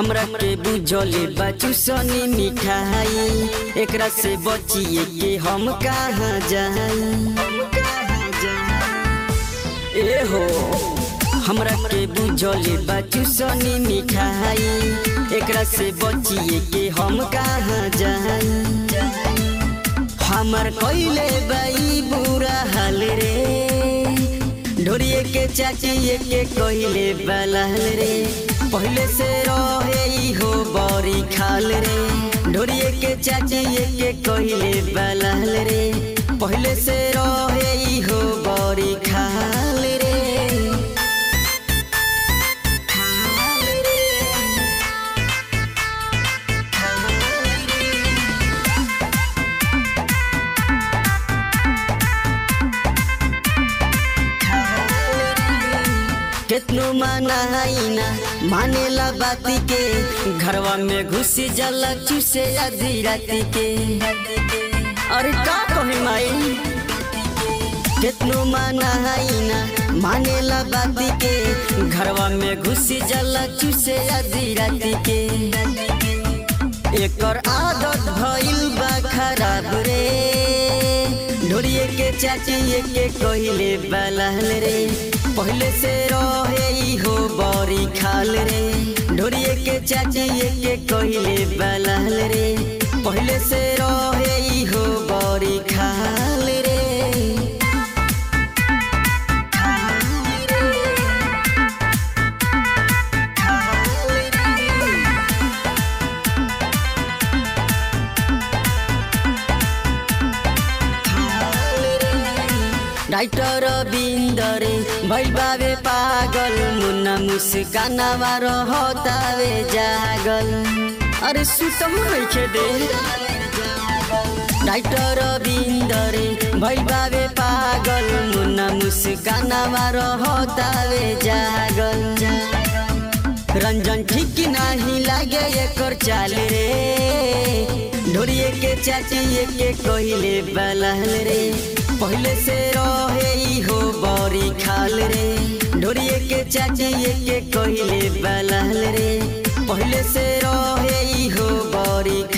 हमरा के बुझले बचू सनी मिठाई एकरा से बचिए के हम कहाँ जाई ए हो हमरा के बुझले बचू सनी मिठाई एकरा से बचिए के हम कहाँ जाई हमर कइले बाई बुरा हाल रे ढोरिए के चाचिए के कइले बलाल रे पहले से रहे ई हो बड़ी खाल रे ढोरिए के चाचिए के कइले बलाल रे पहले से रहे ई हो बड़ी खाल रे केतनो मनाइना मानेला बाती के घरवा में घुसी जाला चूसे आधी राती के अरे का कहे माई केतनो मनाइना मानेला बाती के घरवा में घुसी जाला चूसे आधी राती के एकर आदत भइल बा खराब रे ढोरिए के चाचिए के कहिले बलाल रे पहले से रहे ई हो बड़ी खाल रे ढोरिए के चाचिए के कहिले बलाल रे पहले से रहे ई हो बड़ी खाल रे डाइटर बिन्दरे भइल बाबे पागल मुन्ना मुस्कानावा रहतावे जागल अरे सुतहु नइखे दे डाइटर बिन्दरे भइल बाबे पागल मुन्ना मुस्कानावा रहतावे जागल रंजन ठीक नाही लागे एकर चाल रे ढोरिए के चाचिए के कहिले बलाल रे पहले से रहे ई हो बड़ी खाल रे ढोरिए के चाचिए के कहिले बलाल रे पहले से रहे ई हो बड़ी